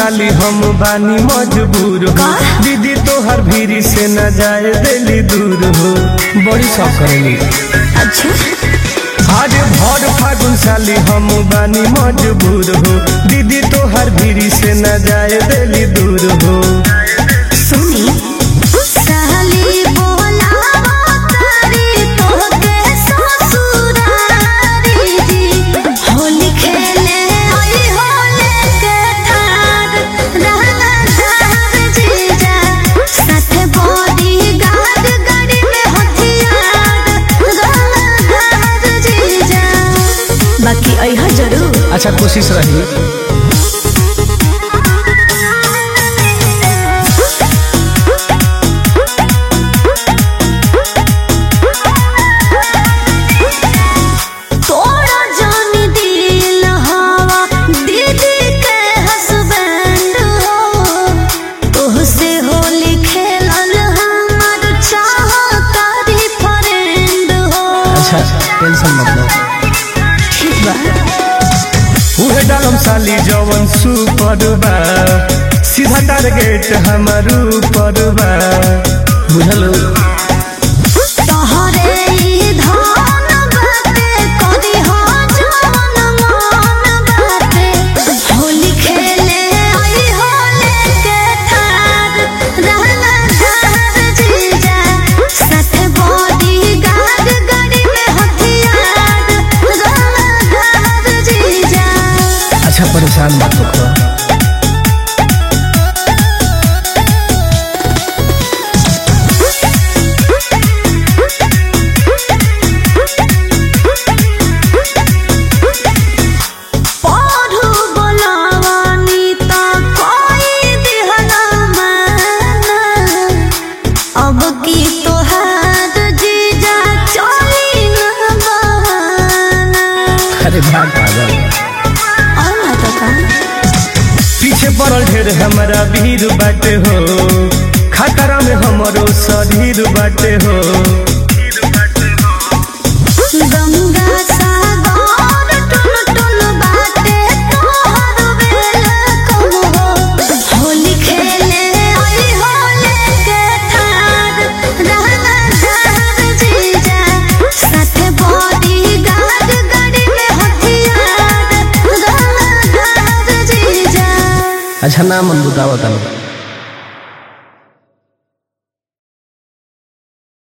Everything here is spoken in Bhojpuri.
साली हम बानी मजबूर हो दीदी तोहर भीरी से न जाए दिली दूर हो बड़ी शौक करेली अच्छा आज भर फागुन साली हम बानी मजबूर हो दीदी तोहर भीरी से न जाए दिली दूर हो सुनी साली बोलावा तारी तोहके ससुरारी जी होली खेले आई होले के थार रहना थार जीजा साथे बॉडी गार्ड गाड़ी में हथियार रहना थार जीजा बाकी अइहा जरूर अच्छा कोशिश रही तोरा जानी दिल हवा दीदी के हस्बैंड हो तोहसे होली खेलल हमर चाहतारी फ्रेंड हो अच्छा टेंशन मत लो ठीक बा उहे डालम साली जवन सुपर बा सीधा टारगेट हमर ऊपर बा बुझलो तोहरे ई धान बाटे कदी हो जवन मन बाटे होली खेले आई होले के थार रहना थार जीजा साथे बॉडी गार्ड गाड़ी में हथियार रहना थार जीजा अच्छा परेशान मत हो पढ़ू बोलावानी त कोई दिहना माना अब की तोहार जीजा चली न बहाना अरे भाग पागल और ना तो का पीछे पड़ल ढेर हमारा भीड़ बाटे हो खतरा में हमरो शरीर बाटे हो गंगा सागर टुन टुन बाटे तोहर बेल कम हो होली खेले आई होले के थार रहना थार जीजा साथे बॉडी गार्ड गाड़ी में हथियार रहना थार जीजा अच्छा ना मन बुतावा तलो